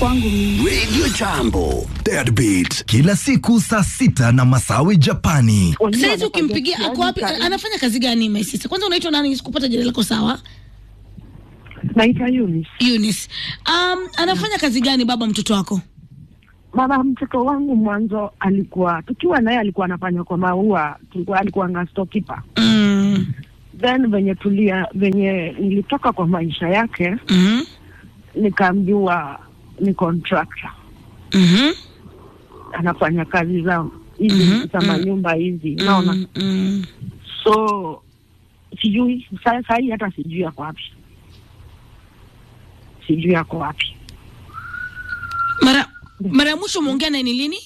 kwangu mimi. Radio Jambo, Deadbeat, kila siku saa sita na Masawi Japani. Wajua Saizi wanafanya ukimpigia kazi ako wapi? gani? Anafanya kazi gani my sister? Kwanza unaitwa nani? Sikupata jina lako sawa. Naitwa Eunice. Eunice. Um, anafanya kazi gani baba mtoto wako? Baba mtoto wangu mwanzo alikuwa tukiwa naye alikuwa anafanya kwa maua, tulikuwa alikuwa nga storekeeper. Mm. Then venye tulia venye nilitoka kwa maisha yake Mhm. nikaambiwa ni contractor. Mhm. Anafanya kazi za hizi Mhm, za mhm. manyumba hizi. Unaona? Mm, mm. So sijui sa- saa hii hata sijui yako wapi. Sijui yako wapi. Mara mara ya mwisho umeongea naye ni lini?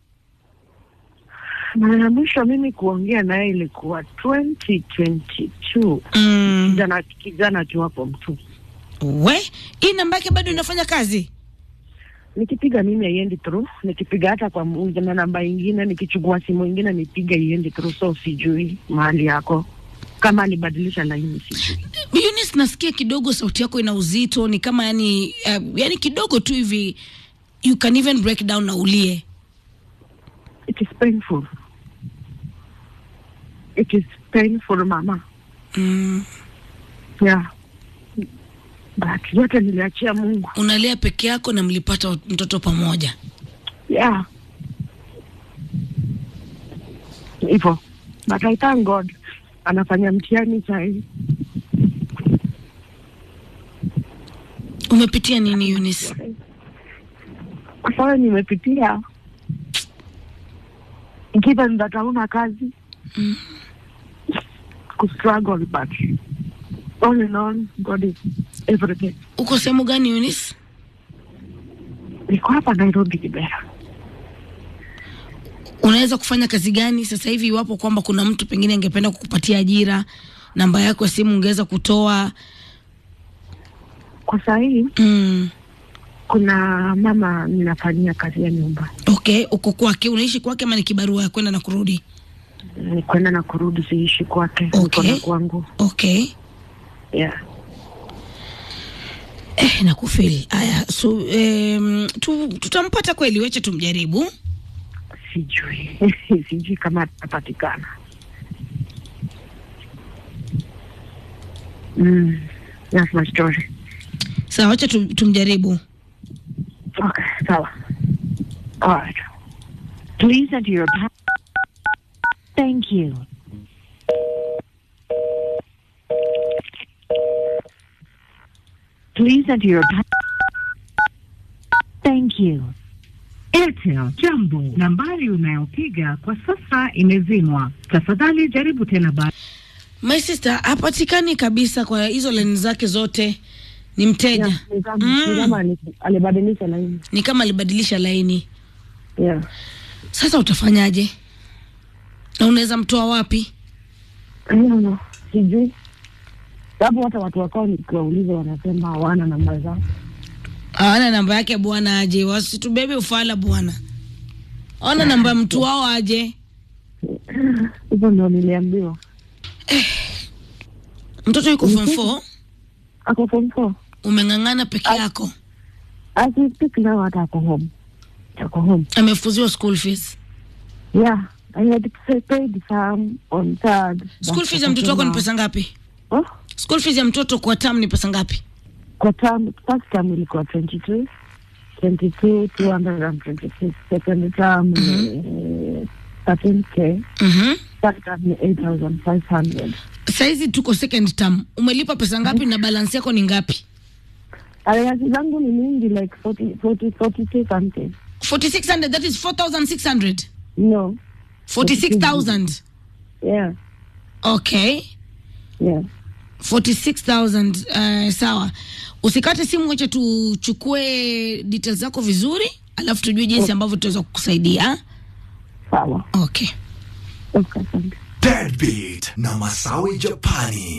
Mara ya mwisho mimi kuongea naye ilikuwa 2022 Mm. kijana kijana tu hapo mtu We, hii namba yake bado inafanya kazi? nikipiga mimi haiendi through, nikipiga hata kwa mu- na namba ingine, nikichukua simu ingine nipiga iendi through, so sijui mahali yako kama alibadilisha laini, sijui. Eunice, nasikia kidogo sauti yako ina uzito, ni kama yani, uh, yani kidogo tu hivi you can even break down na ulie. It is painful, it is painful mama, Mm. yeah, but yote niliachia Mungu, Unalia peke yako na mlipata mtoto pamoja. yeah, hivyo, but I thank God anafanya mtihani sahii. Umepitia nini Eunice? kwa sababu nimepitia given that hauna kazi Mm. kustruggle but all in all God is everything. Uko sehemu gani Eunice? Niko hapa Nairobi Kibera. Unaweza kufanya kazi gani sasa hivi iwapo kwamba kuna mtu pengine angependa kukupatia ajira, namba yako ya simu ungeweza kutoa? Kwa saa hii Mm. kuna mama ninafanyia kazi ya nyumba, Okay, uko kwake, unaishi kwake ama ni kibarua ya kwenda na kurudi? ni kwenda na kurudi, siishi kwake, niko Okay. na kwangu. Okay. Yeah. Eh, nakufili. Aya, so um, tu, tutampata kweli, wacha tumjaribu. Sijui sijui kama atapatikana. Mm. That's my story. Sawa, wacha tu, tumjaribu. Okay, sawa. All right. Please enter your pa- Thank you. Please enter your pa- Thank you. Airtel jambo, nambari unayopiga kwa sasa imezimwa. Tafadhali jaribu tena baada. My sister hapatikani kabisa kwa hizo laini zake zote, ni mteja Yeah, ni kama- Mm. ni kama ali- alibadilisha laini. ni kama alibadilisha laini. Yeah. Sasa utafanyaje? Na unaweza mtoa wapi? I don't know. Sijui. Sababu hata watu wakao nikiwauliza wanasema hawana namba zao. Hawana namba yake bwana, aje wasitubebe ufala bwana. Ona namba ya mtu wao aje. Hivyo ndio niliambiwa. Mtoto yuko form 4, Ako form four. umeng'ang'ana peke yako, As we speak now hata ako home. Ako home. amefuziwa school fees. Yeah. I had to paid some on third. School fees ya mtoto wako ni pesa ngapi? Oh? School fees ya mtoto kwa term ni pesa ngapi? Kwa term, first term ilikuwa 22. 22, 226. Second term ni 13k. Mhm. Third term ni 8,500. Saizi tuko second term, umelipa pesa ngapi na balance yako ni ngapi? Alawasi zangu ni mingi like 40, 40, 42 something. 4600 that is 4600. No. 46000. Yeah. Okay. Yeah. 46000 uh, sawa. Usikate simu, wacha tuchukue details zako vizuri, alafu tujue jinsi ambavyo tutaweza kukusaidia. Sawa. Okay. Okay, asante. Deadbeat na Masawi Japani.